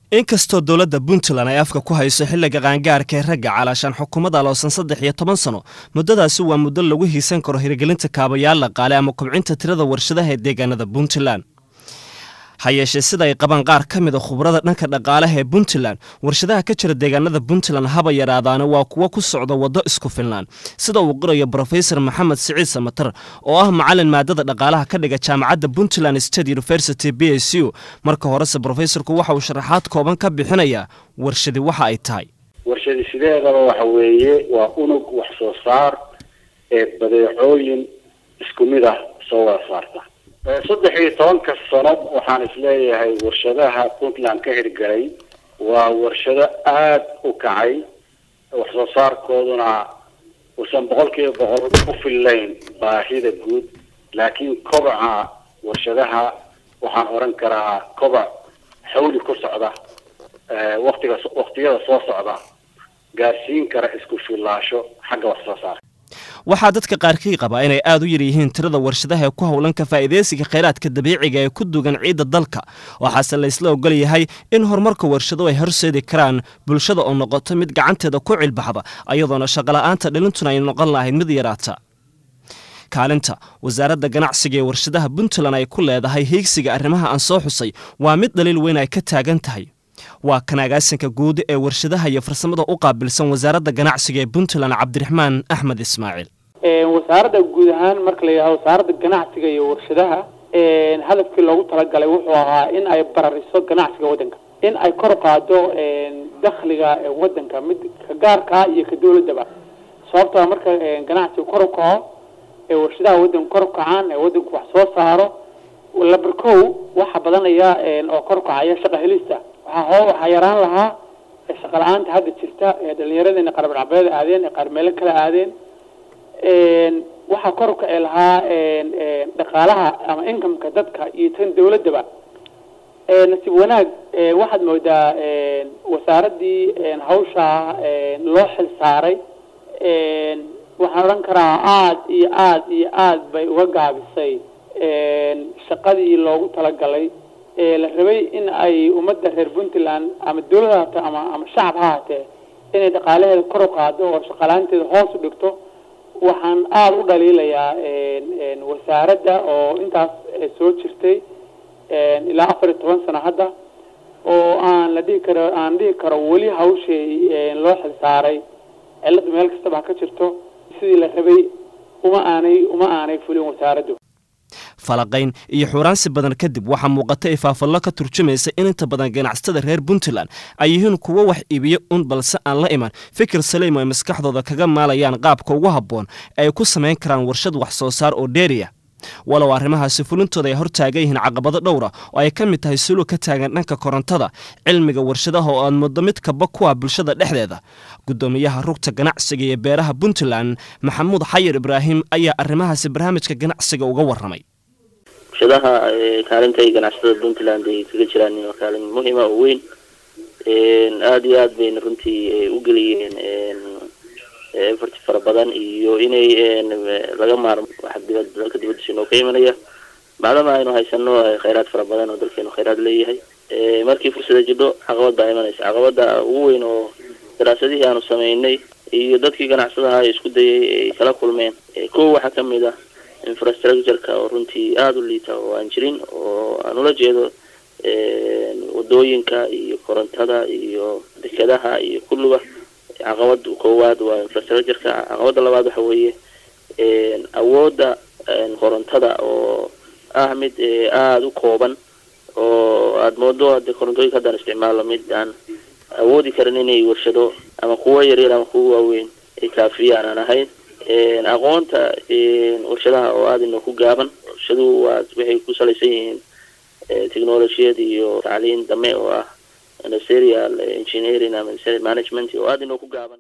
inkastoo dowladda puntland ay afka ku hayso xilliga qaangaarka ee ragga calaashaan xukuumadda aloosan saddex iyo toban sano muddadaasi waa muddo lagu hiisan karo hirgelinta kaabayaal dhaqaale ama kobcinta tirada warshadaha ee deegaanada puntland ha yeeshee sida ay qabaan qaar ka mid a khubrada dhanka dhaqaalaha ee puntland warshadaha ka jira deegaanada puntland haba yaraadaana waa kuwo ku socda waddo isku filnaan sida uu qorayo brofesor maxamed siciid samatar oo ah macalin maadada dhaqaalaha ka dhiga jaamacadda puntland state university b s u marka horese brofesorku waxa uu sharaxaad kooban ka bixinayaa warshadi waxa ay tahay warshadi sideedaba waxa weeye waa unug wax soo saar ee badeecooyin isku mid ah soo wada saarta saddex iyo tobanka sano waxaan isleeyahay warshadaha puntland ka hirgalay waa warshado aada u kacay wax soo saarkooduna uusan boqol kiiba boqol u fillayn baahida guud laakiin kobaca warshadaha waxaan oran karaa kobac xawli ku socda watiga waktiyada soo socda gaarsiin kara isku fillaasho xagga wax soo saarka waxaa dadka qaarkii qabaa inay aada u yar yihiin tirada warshadaha ee ku howlan ka faa'iidaysiga khayraadka dabiiciga ee ku dugan ciidda dalka waxaase laysla ogol yahay in horumarka warshado ay horseedi karaan bulshada oo noqoto mid gacanteeda ku cilbaxda ayadoona shaqola'aanta dhalintuna ay noqon lahayd mid yaraata kaalinta wasaaradda ganacsiga ee warshadaha puntland ay ku leedahay hiigsiga arrimaha aan soo xusay waa mid dhaliil weyn ay ka taagan tahay waa kan agaasinka guud ee warshadaha iyo farsamada u qaabilsan wasaaradda ganacsiga ee puntland cabdiraxmaan axmed ismaaciil wasaaradda guud ahaan marka la yidhahdo wasaaradda ganacsiga iyo warshadaha hadafkii loogu talagalay wuxuu ahaa in ay barariso ganacsiga waddanka in ay kor qaado dakhliga waddanka mid ka gaarkaa iyo ka dawladdaba sababtoo marka ganacsiga kor u kaco ee warshadaha waddanka kor u kacaan ee waddanku wax soo saaro labar kow waxaa badanaya oo kor u kacaya shaqa helista waxaa hoo waxaa yaraan lahaa shaqa la-aanta hadda jirta ee dhalinyaradeenna qarabdhabeeda aadeen ee qaar meelo kala aadeen waxaa kor u kaci lahaa dhaqaalaha ama incomeka dadka iyo tan dawladdaba nasiib wanaag waxaad moodaa wasaaraddii hawshaa loo xil saaray waxaan odhan karaa aada iyo aada iyo aada bay uga gaabisay shaqadii loogu talagalay la rabay in ay ummadda reer puntland ama dawlad ha hatee ama ama shacab ha hatee inay dhaqaalaheeda kor u qaado oo shaqalaanteeda hoos u dhigto waxaan aada u dhaliilayaa wasaaradda oo intaas soo jirtay ilaa afar iyo toban sano hadda oo aan la dhihi karo aan dhihi karo weli hawshay loo xil saaray cilladda meel kastaba ha ka jirto sidii la rabay uma aanay uma aanay fulin wasaaraddu falaqayn iyo xuuraansi badan kadib waxaa muuqata ifaafallo ka turjumaysa in inta badan ganacsatada reer puntland ay yihiin kuwo wax iibiyo un balse aan la iman fikir saliim ay maskaxdooda kaga maalayaan qaabka ugu habboon ee ay ku samayn karaan warshad wax soo saar oo dheeriya walow arrimahaasi fulintooda ay hortaagan yihiin caqabado dhowra oo ay ka mid tahay sulug ka taagan dhanka korontada cilmiga warshadaha oo aad muddo mid kaba ku ah bulshada dhexdeeda guddoomiyaha rugta ganacsiga iyo beeraha puntland maxamuud xayir ibraahim ayaa arrimahaasi barnaamijka ganacsiga uga warramay warshadaha kaalinta ay ganacsatada puntland ay kaga jiraan waa kaalin muhima oo weyn aada iyo aad bayna runtii u geliyeen effort fara badan iyo inay laga maarmo wax dibad dalka dibadiisa inoo ka imanaya maadaama aynu haysano khayraad fara badan oo dalkeenu khayraad leeyahay markii fursada jidho caqabad baa imanaysa caqabada ugu weyn oo daraasadihii aanu sameynay iyo dadkii ganacsadaha ay isku dayay ay kala kulmeen kow waxaa kamid ah infrastructureka oo runtii aada u liita oo aan jirin oo aan ula jeedo wadooyinka iyo korontada iyo dekadaha iyo kulluba caqabad koowaad waa infrastructureka caqabada labaad waxa weeye awoodda korontada oo ah mid aada u kooban oo aada moodo hadde korontooyinka haddaan isticmaalo mid aan awoodi karin inay warshado ama kuwo yaryar ama kuwo waaweyn ay kaafiyaan aan ahayn aqoonta warshadaha oo aada inoo ku gaaban warshaduhu waa waxay ku salaysan yihiin technologiyad iyo tacliin dame oo ah industrial engineering ama management oo aada inoo ku gaaban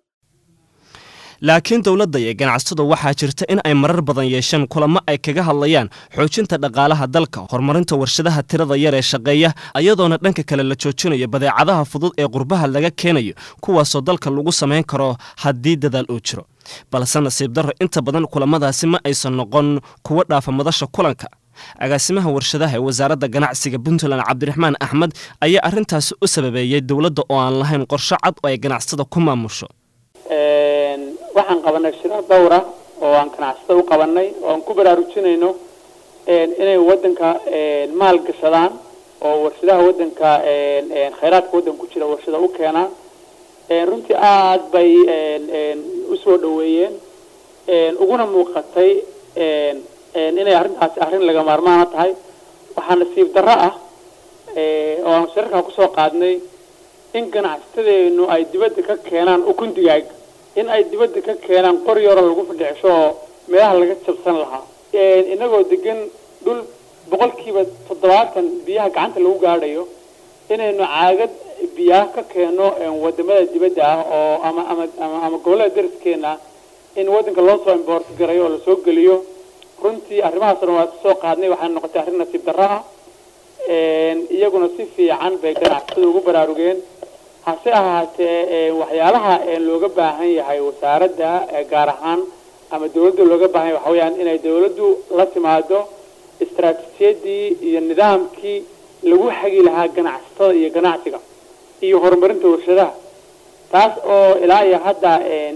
laakiin dowladda iyo ganacsadu waxaa jirta in ay marar badan yeesheen kulamo ay kaga hadlayaan xoojinta dhaqaalaha dalka horumarinta warshadaha tirada yar ee shaqeeya ayadoona dhanka kale la joojinayo badeecadaha fudud ee qurbaha laga keenayo kuwaasoo dalka lagu samayn karo haddii dadaal uu jiro balse nasiib darro inta badan kulamadaasi ma aysan noqon kuwo dhaafa madasha kulanka agaasimaha warshadaha ee wasaaradda ganacsiga puntland cabdiraxmaan axmed ayaa arrintaasi u sababeeyey dowladda oo aan lahayn qorsho cad oo ay ganacsatada ku maamusho waxaan qabanay shirar dhowra oo aan ganacsatada u qabanay oo aan ku baraarujinayno inay wadanka maal gashadaan oo warshadaha wadanka khayraadka wadanka ku jira warshada u keenaan runtii aada bay usoo dhaweeyeen uguna muuqatay inay arrintaasi arrin laga maarmaana tahay waxaa nasiib darro ah oo aan shirarkaa kusoo qaadnay in ganacsatadeenu ay dibadda ka keenaan ukun digaag in ay dibadda ka keenaan qori yaro lagu fadhicisho oo meelaha laga jabsan lahaa inagoo degan dhul boqolkiiba toddobaatan biyaha gacanta lagu gaadhayo inaynu caagad biyaha ka keeno wadamada dibadda ah oo ama ama ama ama gobollada dariskeena in waddanka loo soo imboort garayo oo lasoo geliyo runtii arrimahaas dhan waa soo qaadnay waxaana noqotay arrin nasiib darro ah iyaguna si fiican bay ganacsatada ugu baraarugeen hase ahaatee waxyaalaha looga baahan yahay wasaaradda gaar ahaan ama dawladda looga baahan yahay waxa weyaan inay dawladdu la timaado istaraatiijiyadii iyo nidaamkii lagu xagi lahaa ganacsatada iyo ganacsiga iyo horumarinta warshadaha taas oo ilaa iyo hadda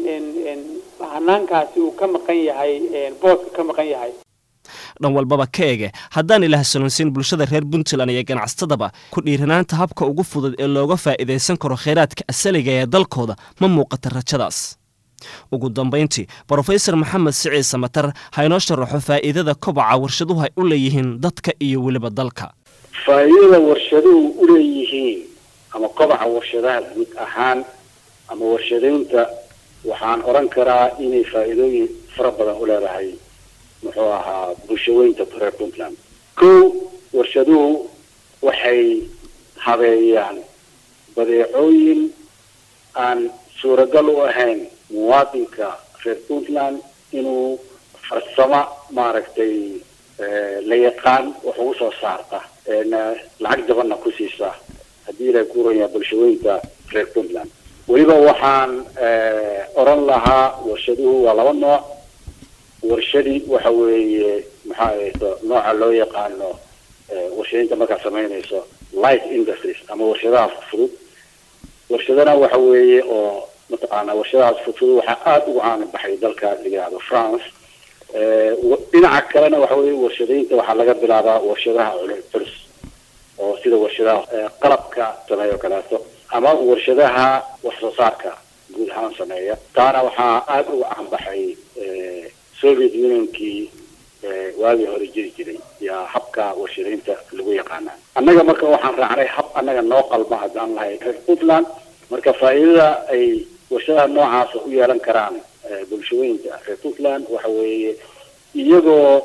hanaankaasi uu ka maqan yahay booska ka maqan yahay dhan walbaba ka ege haddaan ilaah salonsiin bulshada reer puntland iyo ganacsatadaba ku dhiiranaanta habka ugu fudud ee looga faa'iidaysan karo khayraadka asaliga ee dalkooda ma muuqata rajadaas ugu dambayntii brofesor maxamed siciid samatar ha inoo sharaxo faa'iidada kobaca warshaduhu ay u leeyihiin dadka iyo weliba dalka faa'iidada warshaduhu u leeyihiin ama kobaca warshadaha guud ahaan ama warshadaynta waxaan odhan karaa inay faa'iidooyin fara badan u leedahay muxuu ahaa bulshaweynta reer puntland kow warshaduhu waxay habeeyaan badeecooyin aan suuragal u ahayn muwaadinka reer puntland inuu farsamo maaragtay la yaqaan wax ugu soo saarta lacag jabanna ku siisa haddii ilaahay ku oran yahay bulshaweynta reer puntland weliba waxaan oran lahaa warshaduhu waa laba nooc warshadii waxa weeye maxaa ahayto nooca loo yaqaano warshadaynta markaad samaynayso light industries ama warshadaha fudfudud warshadana waxa weeye oo mataqaana warshadahaas fudfudud waxaa aada ugu caana baxay dalka la yihahdo france dhinaca kalena waxa weeye warshadaynta waxaa laga bilaabaa warshadaha culus oo sida warshadaha qalabka sameeya o kaleeto ama warshadaha wax soo saarka guud ahaan sameeya taana waxaa aada uga caanbaxay soviet unionkii waagii hore jiri jiray yaa habka warshadaynta lagu yaqaanaa annaga marka waxaan raacnay hab annaga noo qalma haddaan lahay reer puntland marka faa'iidada ay warshadaha noocaasa u yeelan karaan bulshooyinka reer puntland waxa weeye iyagoo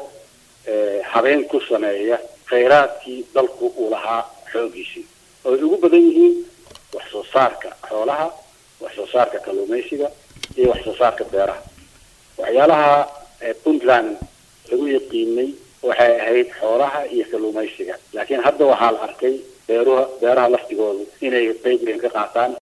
habeen ku sameeya khayraadkii dalku uu lahaa xoogiisii oo ay ugu badan yihiin wax soo saarka xoolaha wax soo saarka kalluumaysiga iyo wax soo saarka beeraha waxyaalaha puntland lagu yaqiinay waxay ahayd xoolaha iyo kalluumaysiga laakiin hadda waxaa la arkay beeruha beeraha laftigoodu inay qayb weyn ka qaataan